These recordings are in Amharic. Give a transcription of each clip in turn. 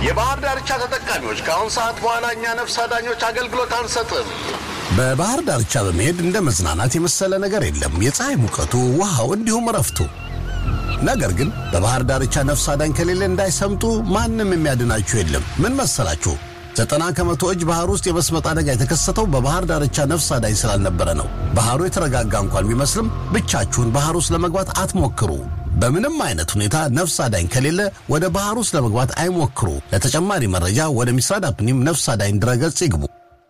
የባህር ዳርቻ ተጠቃሚዎች ከአሁን ሰዓት በኋላ እኛ ነፍስ አዳኞች አገልግሎት አንሰጥም። በባህር ዳርቻ በመሄድ እንደ መዝናናት የመሰለ ነገር የለም። የፀሐይ ሙቀቱ፣ ውሃው፣ እንዲሁም እረፍቱ። ነገር ግን በባህር ዳርቻ ነፍስ አዳኝ ከሌለ እንዳይሰምጡ ማንም የሚያድናችሁ የለም። ምን መሰላችሁ? ዘጠና ከመቶ እጅ ባህር ውስጥ የመስመጥ አደጋ የተከሰተው በባህር ዳርቻ ነፍስ አዳኝ ስላልነበረ ነው። ባህሩ የተረጋጋ እንኳን ቢመስልም ብቻችሁን ባህር ውስጥ ለመግባት አትሞክሩ። በምንም አይነት ሁኔታ ነፍስ አዳኝ ከሌለ ወደ ባህር ውስጥ ለመግባት አይሞክሩ። ለተጨማሪ መረጃ ወደ ሚስራድ አፕኒም ነፍስ አዳኝ ድረገጽ ይግቡ።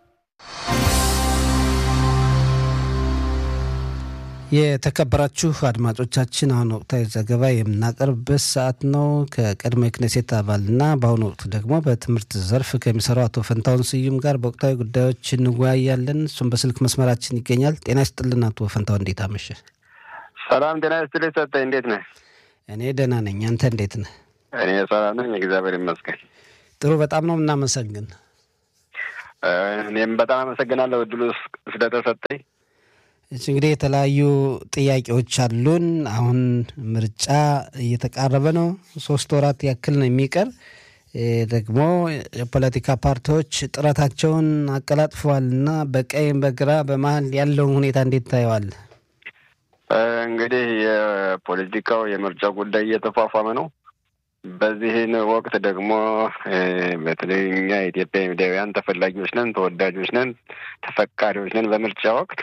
የተከበራችሁ አድማጮቻችን አሁን ወቅታዊ ዘገባ የምናቀርብበት ሰዓት ነው። ከቀድሞ የክኔሴት አባልና በአሁኑ ወቅት ደግሞ በትምህርት ዘርፍ ከሚሰራው አቶ ፈንታውን ስዩም ጋር በወቅታዊ ጉዳዮች እንወያያለን። እሱም በስልክ መስመራችን ይገኛል። ጤና ይስጥልን አቶ ፈንታውን፣ እንዴት አመሸ? ሰላም ጤና ይስጥልኝ ሰጠኝ፣ እንዴት ነህ? እኔ ደህና ነኝ። አንተ እንዴት ነህ? እኔ ሰላም ነኝ፣ እግዚአብሔር ይመስገን። ጥሩ፣ በጣም ነው እናመሰግን። እኔም በጣም አመሰግናለሁ እድሉ ስለተሰጠኝ። እሺ እንግዲህ የተለያዩ ጥያቄዎች አሉን። አሁን ምርጫ እየተቃረበ ነው። ሶስት ወራት ያክል ነው የሚቀር። ደግሞ የፖለቲካ ፓርቲዎች ጥረታቸውን አቀላጥፈዋል እና በቀኝ በግራ በመሀል ያለውን ሁኔታ እንዴት ታየዋል? እንግዲህ የፖለቲካው የምርጫው ጉዳይ እየተፏፏመ ነው። በዚህን ወቅት ደግሞ በተለይ እኛ የኢትዮጵያ ሚዲያውያን ተፈላጊዎች ነን፣ ተወዳጆች ነን፣ ተፈቃሪዎች ነን በምርጫ ወቅት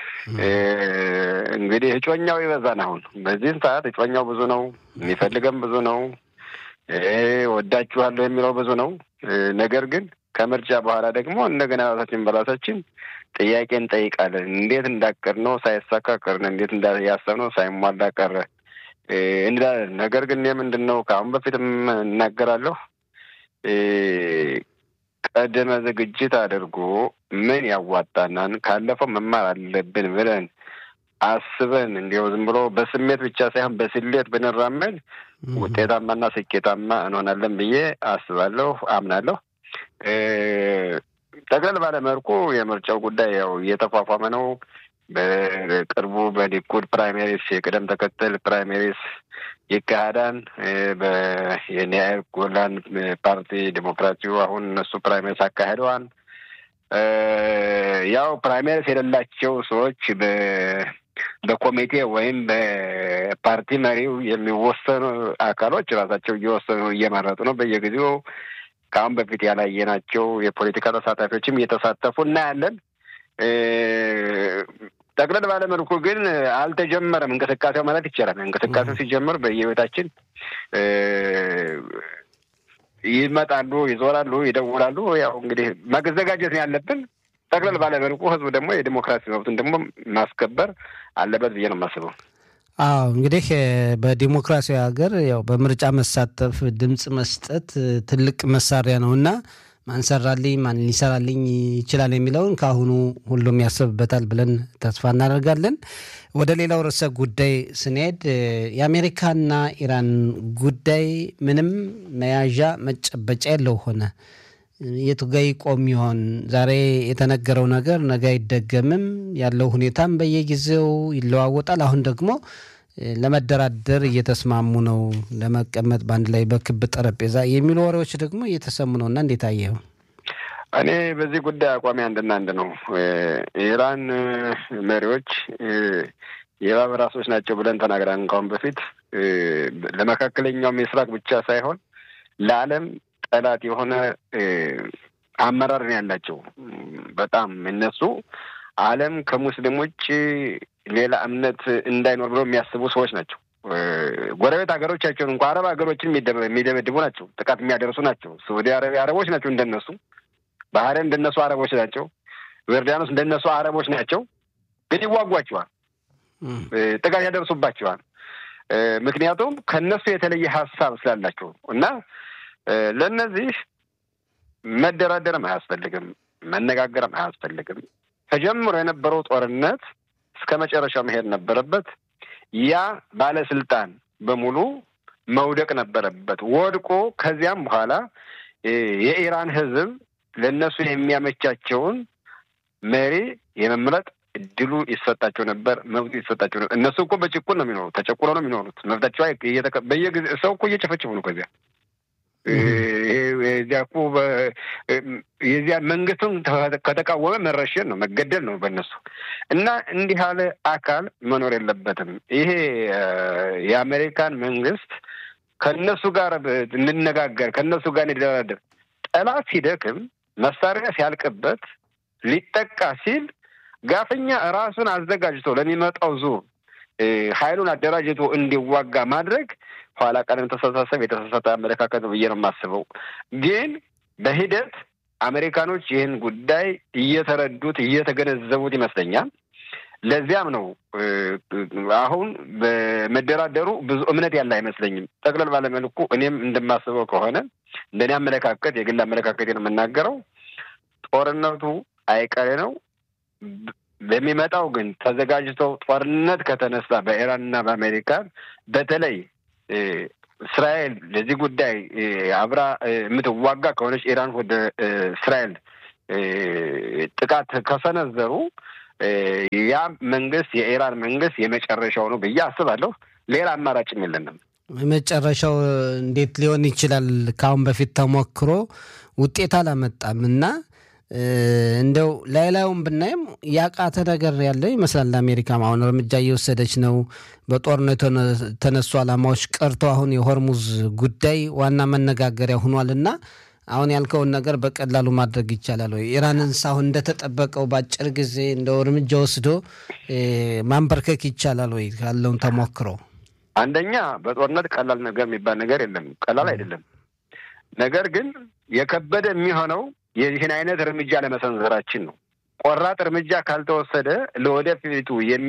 እንግዲህ እጮኛው ይበዛን። አሁን በዚህም ሰዓት እጮኛው ብዙ ነው፣ የሚፈልገም ብዙ ነው፣ ወዳችኋለሁ የሚለው ብዙ ነው። ነገር ግን ከምርጫ በኋላ ደግሞ እንደገና ራሳችን በራሳችን ጥያቄ እንጠይቃለን። እንዴት እንዳቀር ነው ሳይሳካ ቀርን፣ እንዴት ያሰብነው ሳይሟላ ቀረ እንላለን። ነገር ግን ምንድን ነው ከአሁን በፊትም እናገራለሁ ቀደመ ዝግጅት አድርጎ ምን ያዋጣናን ካለፈው መማር አለብን ብለን አስበን እንዲያው ዝም ብሎ በስሜት ብቻ ሳይሆን በስሌት ብንራመድ ውጤታማና ስኬታማ እንሆናለን ብዬ አስባለሁ፣ አምናለሁ። ጠቅለል ባለ መልኩ የምርጫው ጉዳይ ያው እየተፏፏመ ነው። በቅርቡ በሊኩድ ፕራይሜሪስ የቅደም ተከተል ፕራይሜሪስ ይካሄዳል። የኒያር ጎላን ፓርቲ ዲሞክራሲው አሁን እነሱ ፕራይሜሪስ አካሂደዋል። ያው ፕራይሜሪስ የሌላቸው ሰዎች በኮሚቴ ወይም በፓርቲ መሪው የሚወሰኑ አካሎች ራሳቸው እየወሰኑ እየመረጡ ነው። በየጊዜው ከአሁን በፊት ያላየናቸው የፖለቲካ ተሳታፊዎችም እየተሳተፉ እናያለን። ጠቅለል ባለ መልኩ ግን አልተጀመረም እንቅስቃሴው ማለት ይቻላል። እንቅስቃሴው ሲጀምር በየቤታችን ይመጣሉ፣ ይዞራሉ፣ ይደውላሉ። ያው እንግዲህ መዘጋጀት ነው ያለብን። ጠቅለል ባለ መልኩ ህዝቡ ደግሞ የዲሞክራሲ መብቱን ደግሞ ማስከበር አለበት ብዬ ነው የማስበው። አዎ እንግዲህ በዲሞክራሲያዊ ሀገር ያው በምርጫ መሳተፍ ድምፅ መስጠት ትልቅ መሳሪያ ነው እና ማን ሰራልኝ ማን ሊሰራልኝ ይችላል የሚለውን ከአሁኑ ሁሉም ያስብበታል ብለን ተስፋ እናደርጋለን። ወደ ሌላው ርዕሰ ጉዳይ ስንሄድ የአሜሪካና ኢራን ጉዳይ ምንም መያዣ መጨበጫ የለው ሆነ። የቱ ጋ ይቆም ይሆን? ዛሬ የተነገረው ነገር ነገ አይደገምም። ያለው ሁኔታም በየጊዜው ይለዋወጣል። አሁን ደግሞ ለመደራደር እየተስማሙ ነው፣ ለመቀመጥ በአንድ ላይ በክብ ጠረጴዛ የሚሉ ወሬዎች ደግሞ እየተሰሙ ነው እና እንዴት አየኸው? እኔ በዚህ ጉዳይ አቋሚ አንድና አንድ ነው። የኢራን መሪዎች የእባብ ራሶች ናቸው ብለን ተናግረን ካሁን በፊት ለመካከለኛው ምስራቅ ብቻ ሳይሆን ለዓለም ጠላት የሆነ አመራር ነው ያላቸው። በጣም እነሱ ዓለም ከሙስሊሞች ሌላ እምነት እንዳይኖር ብለው የሚያስቡ ሰዎች ናቸው። ጎረቤት ሀገሮቻቸውን እንኳ አረብ ሀገሮችን የሚደበድቡ ናቸው፣ ጥቃት የሚያደርሱ ናቸው። ሳዑዲ አረቢያ አረቦች ናቸው እንደነሱ፣ ባህሬን እንደነሱ አረቦች ናቸው፣ ዮርዳኖስ እንደነሱ አረቦች ናቸው። ግን ይዋጓቸዋል፣ ጥቃት ያደርሱባቸዋል። ምክንያቱም ከነሱ የተለየ ሀሳብ ስላላቸው እና ለእነዚህ መደራደርም አያስፈልግም፣ መነጋገርም አያስፈልግም። ተጀምሮ የነበረው ጦርነት እስከ መጨረሻው መሄድ ነበረበት። ያ ባለስልጣን በሙሉ መውደቅ ነበረበት። ወድቆ ከዚያም በኋላ የኢራን ሕዝብ ለእነሱ የሚያመቻቸውን መሪ የመምረጥ እድሉ ይሰጣቸው ነበር፣ መብቱ ይሰጣቸው ነበር። እነሱ እኮ በጭቁን ነው የሚኖሩት፣ ተጨቁኖ ነው የሚኖሩት። መብታቸው በየጊዜ ሰው እኮ እየጨፈጨፉ ነው ከዚያ የዚያ እኮ የዚያ መንግስቱን ከተቃወመ መረሸን ነው መገደል ነው በእነሱ እና እንዲህ ያለ አካል መኖር የለበትም። ይሄ የአሜሪካን መንግስት ከእነሱ ጋር እንነጋገር ከእነሱ ጋር እንደራደር ጠላት ሲደክም መሳሪያ ሲያልቅበት ሊጠቃ ሲል ጋፈኛ ራሱን አዘጋጅቶ ለሚመጣው ዙር ኃይሉን አደራጅቶ እንዲዋጋ ማድረግ ኋላ ቀደም ተስተሳሰብ የተሳሳተ አመለካከት ነው ብዬ ነው የማስበው። ግን በሂደት አሜሪካኖች ይህን ጉዳይ እየተረዱት እየተገነዘቡት ይመስለኛል። ለዚያም ነው አሁን በመደራደሩ ብዙ እምነት ያለ አይመስለኝም። ጠቅለል ባለመልኩ እኔም እንደማስበው ከሆነ እንደኔ አመለካከት የግል አመለካከት ነው የምናገረው፣ ጦርነቱ አይቀሬ ነው። በሚመጣው ግን ተዘጋጅተው ጦርነት ከተነሳ በኢራንና በአሜሪካን በተለይ እስራኤል ለዚህ ጉዳይ አብራ የምትዋጋ ከሆነች ኢራን ወደ እስራኤል ጥቃት ከሰነዘሩ ያ መንግስት የኢራን መንግስት የመጨረሻው ነው ብዬ አስባለሁ። ሌላ አማራጭም የለንም። የመጨረሻው እንዴት ሊሆን ይችላል? ከአሁን በፊት ተሞክሮ ውጤት አላመጣም እና እንደው ላይ ላዩን ብናይም ያቃተ ነገር ያለ ይመስላል። አሜሪካም አሁን እርምጃ እየወሰደች ነው። በጦርነቱ የተነሱ ዓላማዎች ቀርቶ አሁን የሆርሙዝ ጉዳይ ዋና መነጋገሪያ ሆኗል እና አሁን ያልከውን ነገር በቀላሉ ማድረግ ይቻላል ወይ? ኢራንንስ አሁን እንደተጠበቀው በአጭር ጊዜ እንደው እርምጃ ወስዶ ማንበርከክ ይቻላል ወይ? ካለውን ተሞክሮ አንደኛ በጦርነት ቀላል ነገር የሚባል ነገር የለም። ቀላል አይደለም። ነገር ግን የከበደ የሚሆነው የዚህን አይነት እርምጃ ለመሰንዘራችን ነው። ቆራጥ እርምጃ ካልተወሰደ ለወደፊቱ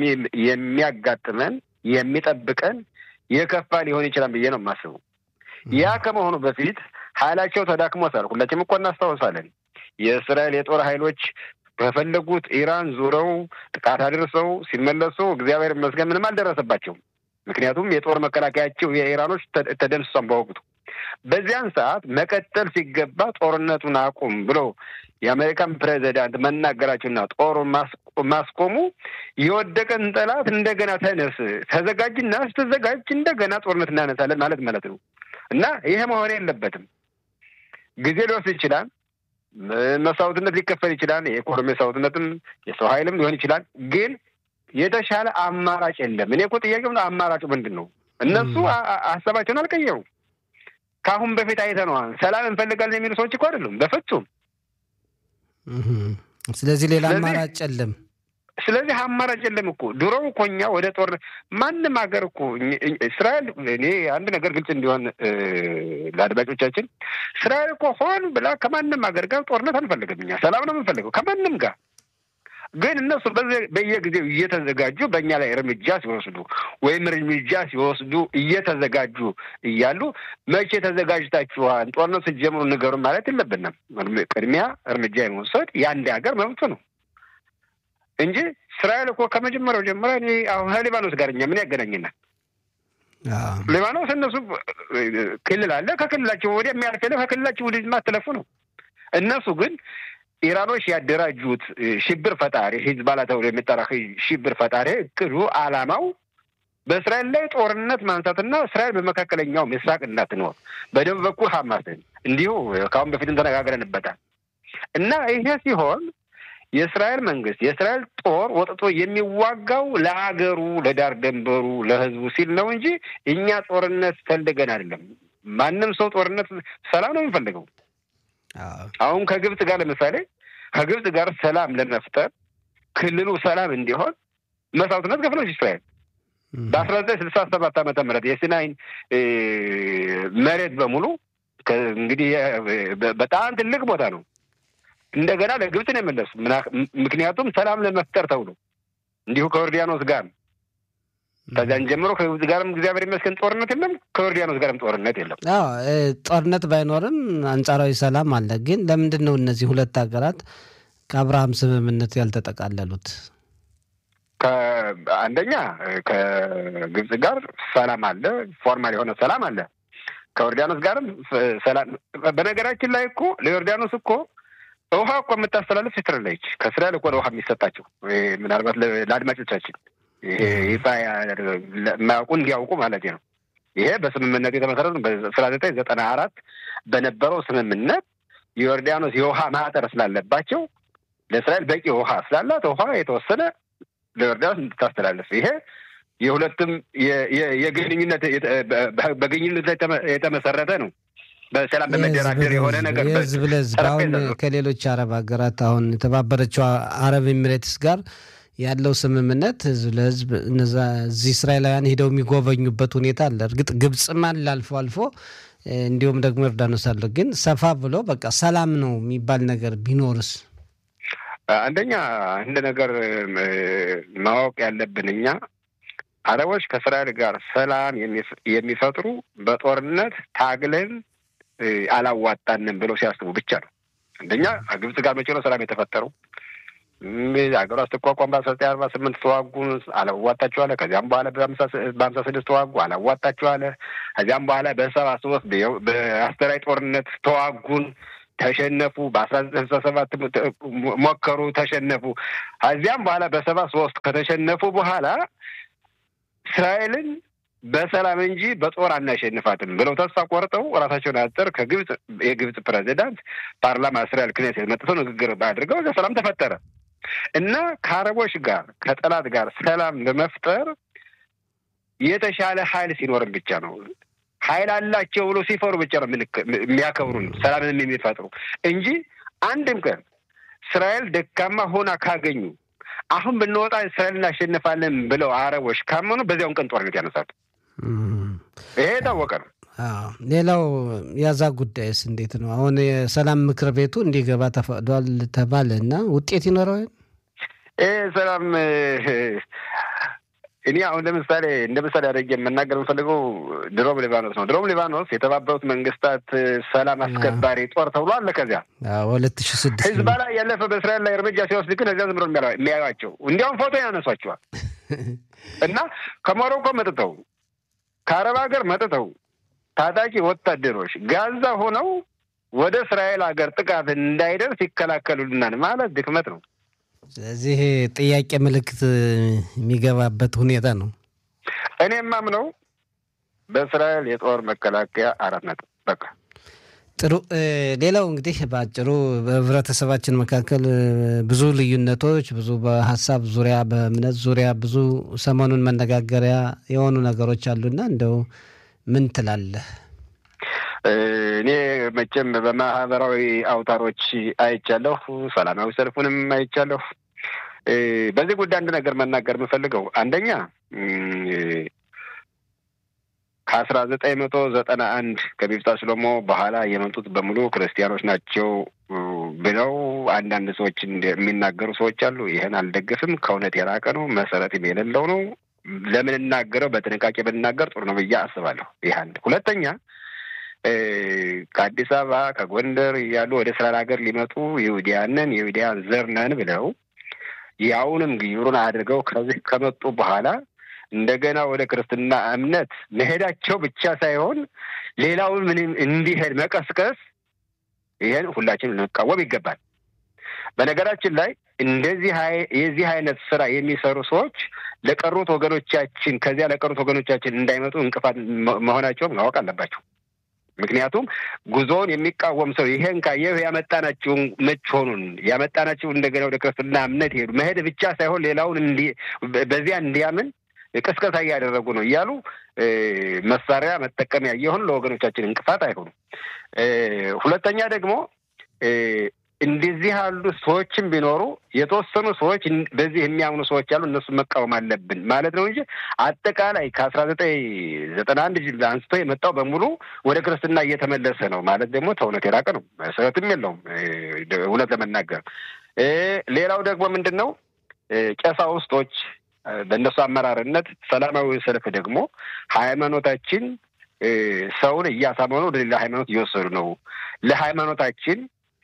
የሚያጋጥመን የሚጠብቀን የከፋ ሊሆን ይችላል ብዬ ነው የማስበው። ያ ከመሆኑ በፊት ኃይላቸው ተዳክሞታል። ሁላችንም እኮ እናስታውሳለን። የእስራኤል የጦር ኃይሎች በፈለጉት ኢራን ዙረው ጥቃት አድርሰው ሲመለሱ እግዚአብሔር ይመስገን ምንም አልደረሰባቸውም። ምክንያቱም የጦር መከላከያቸው የኢራኖች ተደምስሷን በወቅቱ በዚያን ሰዓት መቀጠል ሲገባ ጦርነቱን አቁም ብሎ የአሜሪካን ፕሬዚዳንት መናገራቸውና ጦሩ ማስቆሙ የወደቀን ጠላት እንደገና ተነስ፣ ተዘጋጅና ስትዘጋጅ እንደገና ጦርነት እናነሳለን ማለት ማለት ነው እና ይሄ መሆን የለበትም። ጊዜ ሊወስድ ይችላል። መስዋዕትነት ሊከፈል ይችላል። የኢኮኖሚ መስዋዕትነትም የሰው ኃይልም ሊሆን ይችላል። ግን የተሻለ አማራጭ የለም። እኔ እኮ ጥያቄ አማራጩ ምንድን ነው? እነሱ ሀሳባቸውን አልቀየሩም። ከአሁን በፊት አይተነዋል። ሰላም እንፈልጋለን የሚሉ ሰዎች እኮ አይደሉም በፍጹም። ስለዚህ ሌላ አማራጭ የለም። ስለዚህ አማራጭ የለም እኮ ድሮ እኮ እኛ ወደ ጦርነት ማንም ሀገር እኮ እስራኤል እኔ አንድ ነገር ግልጽ እንዲሆን ለአድማጮቻችን እስራኤል እኮ ሆን ብላ ከማንም ሀገር ጋር ጦርነት አንፈልግም። እኛ ሰላም ነው የምንፈልገው ከማንም ጋር ግን እነሱ በየጊዜው እየተዘጋጁ በእኛ ላይ እርምጃ ሲወስዱ ወይም እርምጃ ሲወስዱ እየተዘጋጁ እያሉ መቼ ተዘጋጅታችኋል? ጦርነት ስትጀምሩ ንገሩን ማለት የለብንም። ቅድሚያ እርምጃ የመውሰድ የአንድ ሀገር መብቱ ነው እንጂ እስራኤል እኮ ከመጀመሪያው ጀምሮ እኔ አሁን ከሊባኖስ ጋር እኛ ምን ያገናኝናል? ሊባኖስ እነሱ ክልል አለ። ከክልላቸው ወዲያ የሚያልፍ የለም። ከክልላቸው ወደ ማትለፉ ነው። እነሱ ግን ኢራኖች ያደራጁት ሽብር ፈጣሪ ሂዝባላ ተብሎ የሚጠራ ሽብር ፈጣሪ እቅዱ ዓላማው በእስራኤል ላይ ጦርነት ማንሳትና እስራኤል በመካከለኛው ምስራቅ እንዳትኖር በደቡብ በኩል ሀማስን እንዲሁ ከአሁን በፊትም ተነጋግረንበታል እና ይሄ ሲሆን የእስራኤል መንግስት የእስራኤል ጦር ወጥቶ የሚዋጋው ለሀገሩ ለዳር ደንበሩ ለህዝቡ ሲል ነው እንጂ እኛ ጦርነት ፈልገን አይደለም። ማንም ሰው ጦርነት ሰላም ነው የሚፈልገው። አሁን ከግብጽ ጋር ለምሳሌ ከግብጽ ጋር ሰላም ለመፍጠር ክልሉ ሰላም እንዲሆን መስዋዕትነት ከፍለች እስራኤል በአስራ ዘጠኝ ስልሳ ሰባት ዓመተ ምህረት የሲናይን መሬት በሙሉ እንግዲህ በጣም ትልቅ ቦታ ነው እንደገና ለግብጽ ነው የመለሱ። ምክንያቱም ሰላም ለመፍጠር ተብሎ እንዲሁ ከዮርዳኖስ ጋር ከዚያን ጀምሮ ከግብጽ ጋርም እግዚአብሔር ይመስገን ጦርነት የለም፣ ከዮርዳኖስ ጋርም ጦርነት የለም። አዎ ጦርነት ባይኖርም አንጻራዊ ሰላም አለ። ግን ለምንድን ነው እነዚህ ሁለት ሀገራት ከአብርሃም ስምምነት ያልተጠቃለሉት? አንደኛ ከግብጽ ጋር ሰላም አለ፣ ፎርማል የሆነ ሰላም አለ። ከዮርዳኖስ ጋርም ሰላም። በነገራችን ላይ እኮ ለዮርዳኖስ እኮ ውሃ እኮ የምታስተላልፍ እስራኤል ነች። ከእስራኤል እኮ ውሃ የሚሰጣቸው ምናልባት ለአድማጮቻችን ይፋ የማያውቁ እንዲያውቁ ማለት ነው። ይሄ በስምምነቱ የተመሰረቱ በአስራ ዘጠኝ ዘጠና አራት በነበረው ስምምነት ዮርዳኖስ የውሃ ማህጠር ስላለባቸው ለእስራኤል በቂ ውሃ ስላላት ውሃ የተወሰነ ለዮርዳኖስ እንድታስተላለፍ ይሄ የሁለቱም የግንኙነት በግንኙነት ላይ የተመሰረተ ነው። በሰላም በመደራደር የሆነ ነገር የህዝብ ለህዝብ አሁን ከሌሎች አረብ ሀገራት አሁን የተባበረችው አረብ ኤሚሬትስ ጋር ያለው ስምምነት ህዝብ ለህዝብ እነዛ እዚህ እስራኤላውያን ሄደው የሚጎበኙበት ሁኔታ አለ። እርግጥ ግብፅም አለ አልፎ አልፎ እንዲሁም ደግሞ ዮርዳኖስ አለ። ግን ሰፋ ብሎ በቃ ሰላም ነው የሚባል ነገር ቢኖርስ? አንደኛ እንደ ነገር ማወቅ ያለብን እኛ አረቦች ከእስራኤል ጋር ሰላም የሚፈጥሩ በጦርነት ታግለን አላዋጣንም ብለው ሲያስቡ ብቻ ነው። አንደኛ ግብጽ ጋር መቼ ነው ሰላም የተፈጠረው? ሀገሯ ስትቋቋም በአስራ ዘጠኝ አርባ ስምንት ተዋጉ፣ አላዋጣችኋለ። ከዚያም በኋላ በሀምሳ ስድስት ተዋጉ፣ አላዋጣችኋለ። ከዚያም በኋላ በሰባ ሶስት በአስተራይ ጦርነት ተዋጉን፣ ተሸነፉ። በአስራ ዘጠኝ ስልሳ ሰባት ሞከሩ፣ ተሸነፉ። ከዚያም በኋላ በሰባ ሶስት ከተሸነፉ በኋላ እስራኤልን በሰላም እንጂ በጦር አናሸንፋትም ብለው ተስፋ ቆርጠው ራሳቸውን አጠር ከግብጽ የግብጽ ፕሬዚዳንት ፓርላማ እስራኤል ክኔሴት መጥተው ንግግር አድርገው እዚያ ሰላም ተፈጠረ እና ከአረቦች ጋር ከጠላት ጋር ሰላም ለመፍጠር የተሻለ ኃይል ሲኖርም ብቻ ነው። ኃይል አላቸው ብሎ ሲፈሩ ብቻ ነው የሚያከብሩን ሰላምን የሚፈጥሩ እንጂ አንድም ቀን እስራኤል ደካማ ሆና ካገኙ አሁን ብንወጣ እስራኤል እናሸንፋለን ብለው አረቦች ካመኑ በዚያውን ቀን ጦርነት ያነሳሉ። ይሄ የታወቀ ነው። ሌላው ያዛ ጉዳይስ እንዴት ነው? አሁን የሰላም ምክር ቤቱ እንዲገባ ተፈቅዷል ተባለ እና ውጤት ይኖረው ይህ ሰላም እኔ አሁን ለምሳሌ እንደ ምሳሌ አድርጌ የምናገር የምፈልገው ድሮም ሊባኖስ ነው። ድሮም ሊባኖስ የተባበሩት መንግስታት ሰላም አስከባሪ ጦር ተብሎ አለ። ከዚያ ሁለት ሺ ስድስት ህዝባ ላይ ያለፈ በእስራኤል ላይ እርምጃ ሲወስድ ግን እዚያ ዝም ብሎ የሚያዩቸው እንዲያውም ፎቶ ያነሷቸዋል እና ከሞሮኮ መጥተው ከአረብ ሀገር መጥተው ታጣቂ ወታደሮች ጋዛ ሆነው ወደ እስራኤል ሀገር ጥቃት እንዳይደርስ ይከላከሉልናል ማለት ድክመት ነው። ስለዚህ ጥያቄ ምልክት የሚገባበት ሁኔታ ነው። እኔ የማምነው በእስራኤል የጦር መከላከያ አራት ነጥብ በቃ ጥሩ። ሌላው እንግዲህ በአጭሩ በህብረተሰባችን መካከል ብዙ ልዩነቶች፣ ብዙ በሀሳብ ዙሪያ በእምነት ዙሪያ ብዙ ሰሞኑን መነጋገሪያ የሆኑ ነገሮች አሉና እንደው ምን ትላለህ? እኔ መቼም በማህበራዊ አውታሮች አይቻለሁ፣ ሰላማዊ ሰልፉንም አይቻለሁ። በዚህ ጉዳይ አንድ ነገር መናገር የምፈልገው አንደኛ ከአስራ ዘጠኝ መቶ ዘጠና አንድ ከሚፍታ ሽሎሞ በኋላ የመጡት በሙሉ ክርስቲያኖች ናቸው ብለው አንዳንድ ሰዎች የሚናገሩ ሰዎች አሉ። ይህን አልደግፍም። ከእውነት የራቀ ነው፣ መሰረትም የሌለው ነው። ለምን እናገረው በጥንቃቄ ብናገር ጥሩ ነው ብዬ አስባለሁ። ይህ አንድ። ሁለተኛ ከአዲስ አበባ ከጎንደር እያሉ ወደ እስራኤል ሀገር ሊመጡ ይሁዲያንን የይሁዲያን ዘር ነን ብለው ያውንም ግዩሩን አድርገው ከዚህ ከመጡ በኋላ እንደገና ወደ ክርስትና እምነት መሄዳቸው ብቻ ሳይሆን ሌላውን ምንም እንዲሄድ መቀስቀስ፣ ይህን ሁላችን ልንቃወም ይገባል። በነገራችን ላይ እንደዚህ የዚህ አይነት ስራ የሚሰሩ ሰዎች ለቀሩት ወገኖቻችን ከዚያ ለቀሩት ወገኖቻችን እንዳይመጡ እንቅፋት መሆናቸውን ማወቅ አለባቸው። ምክንያቱም ጉዞውን የሚቃወም ሰው ይሄን ካየህ ያመጣናቸው መች ሆኑን ያመጣናቸው እንደገና ወደ ክርስትና እምነት ሄዱ መሄድ ብቻ ሳይሆን ሌላውን እንዲ በዚያ እንዲያምን ቅስቀሳ እያደረጉ ነው እያሉ መሳሪያ መጠቀሚያ እየሆኑ ለወገኖቻችን እንቅፋት አይሆኑም። ሁለተኛ ደግሞ እንደዚህ ያሉ ሰዎችም ቢኖሩ የተወሰኑ ሰዎች በዚህ የሚያምኑ ሰዎች አሉ። እነሱ መቃወም አለብን ማለት ነው እንጂ አጠቃላይ ከአስራ ዘጠኝ ዘጠና አንድ አንስቶ የመጣው በሙሉ ወደ ክርስትና እየተመለሰ ነው ማለት ደግሞ ተእውነት የራቀ ነው። መሰረትም የለውም እውነት ለመናገር። ሌላው ደግሞ ምንድን ነው ቀሳውስቶች በእነሱ አመራርነት ሰላማዊ ሰልፍ ደግሞ ሃይማኖታችን ሰውን እያሳመኑ ወደ ሌላ ሃይማኖት እየወሰዱ ነው ለሃይማኖታችን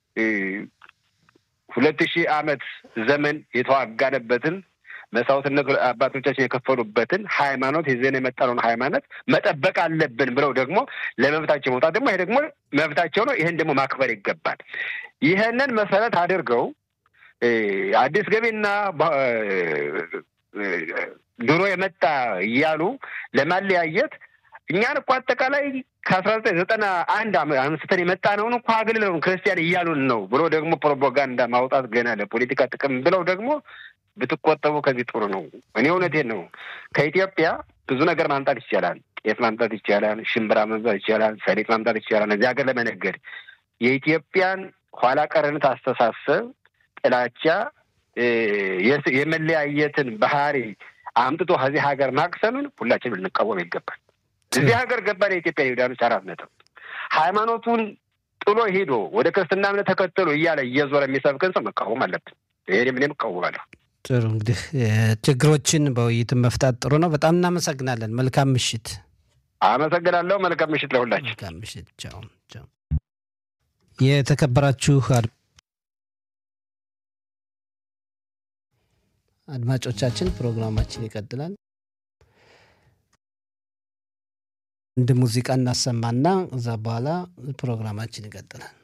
ሁለት ሺህ ዓመት ዘመን የተዋጋነበትን መስዋዕትነት አባቶቻችን የከፈሉበትን ሃይማኖት ይዘን የመጣነውን ሃይማኖት መጠበቅ አለብን ብለው ደግሞ ለመብታቸው መውጣት ደግሞ ይሄ ደግሞ መብታቸው ነው። ይህን ደግሞ ማክበር ይገባል። ይህንን መሰረት አድርገው አዲስ ገቢና ድሮ የመጣ እያሉ ለማለያየት እኛን እኮ አጠቃላይ ከአስራ ዘጠኝ ዘጠና አንድ አንስተን የመጣ ነውን እኮ አግልለውን ክርስቲያን እያሉን ነው ብሎ ደግሞ ፕሮፓጋንዳ ማውጣት ገና ለፖለቲካ ጥቅም ብለው ደግሞ ብትቆጠቡ ከዚህ ጥሩ ነው። እኔ እውነቴን ነው። ከኢትዮጵያ ብዙ ነገር ማምጣት ይቻላል። ጤፍ ማምጣት ይቻላል። ሽምብራ ማምጣት ይቻላል። ሰሊጥ ማምጣት ይቻላል። እዚህ ሀገር ለመነገድ የኢትዮጵያን ኋላ ቀርነት አስተሳሰብ፣ ጥላቻ፣ የመለያየትን ባህሪ አምጥቶ ከዚህ ሀገር ማቅሰምን ሁላችንም ልንቃወም ይገባል። እዚህ ሀገር ገባን የኢትዮጵያ ይሁዳኖች አራት ነጥብ ሃይማኖቱን ጥሎ ሄዶ ወደ ክርስትና እምነት ተከተሉ እያለ እየዞረ የሚሰብክን ሰው መቃወም አለብን። ይሄ እኔም እቃወማለሁ። ጥሩ እንግዲህ ችግሮችን በውይይትን መፍታት ጥሩ ነው። በጣም እናመሰግናለን። መልካም ምሽት። አመሰግናለሁ። መልካም ምሽት ለሁላችን። መልካም ምሽት። ቻው ቻው። የተከበራችሁ አድማጮቻችን ፕሮግራማችን ይቀጥላል። አንድ ሙዚቃ እናሰማና እዛ በኋላ ፕሮግራማችን ይቀጥላል።